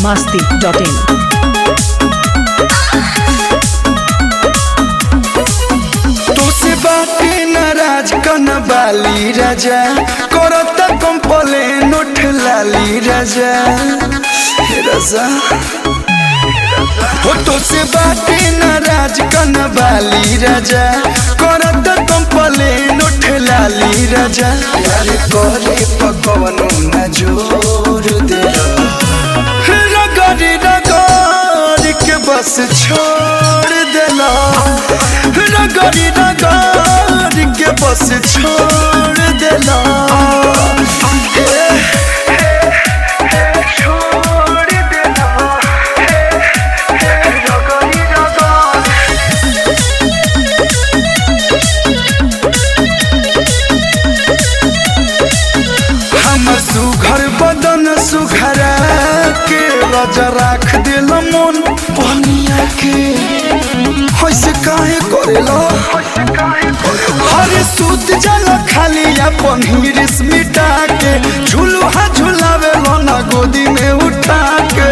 masti.in. तुसे बाटे नाराज कन बाली राजा करता कंपलेन उठ लाली राजा हे राजा हो तुसे बाटे नाराज कन बाली राजा करता कंपलेन उठ लाली राजा यार करे पकवनो न जोर दे रगड़ रगड़ के बस छोड़ देला रगड़ रगड़ के बस छोड़ देला छोड़ देला रगड़ रगड़ हमर सुघर बदन सुघरा के राजा राख दिल मन बनिया के होइसे काहे करेला हरे सूत जल खाली अपन हिरिस मिटा के झुलुहा झुलावे ना गोदी में उठा के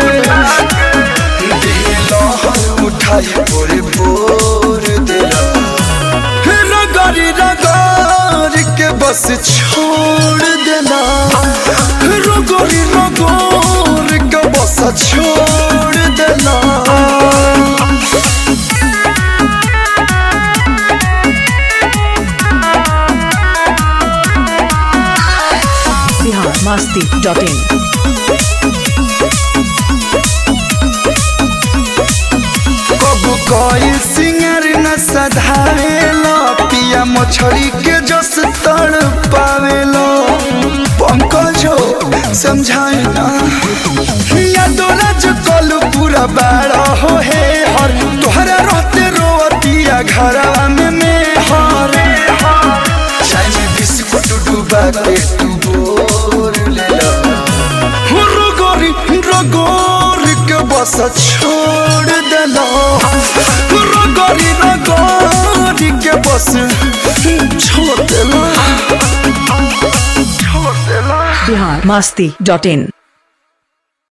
दिल हर उठाई पोरे पोर दिला रगड़ी रगड़ के बस छोड़ देला रगड़ी रगड़ के बस छोड़ देला Bihar masti.in. कबू कोई सिंगर न सधावेलो पिया मछली के जस तड़ पावेलो पंकजो समझाए ना या दोला जो कलू पूरा बाड़ा हो हे हर तोहरा रहते रोवतिया घरवा में में हर चाय में बिस्कुट डूबा के तू बोर ले लो रगोरी रगोरी के बस छोड़ देलो रगोरी रगोरी के बस छोड़ देलो छोड़ देलो Bihar masti.in.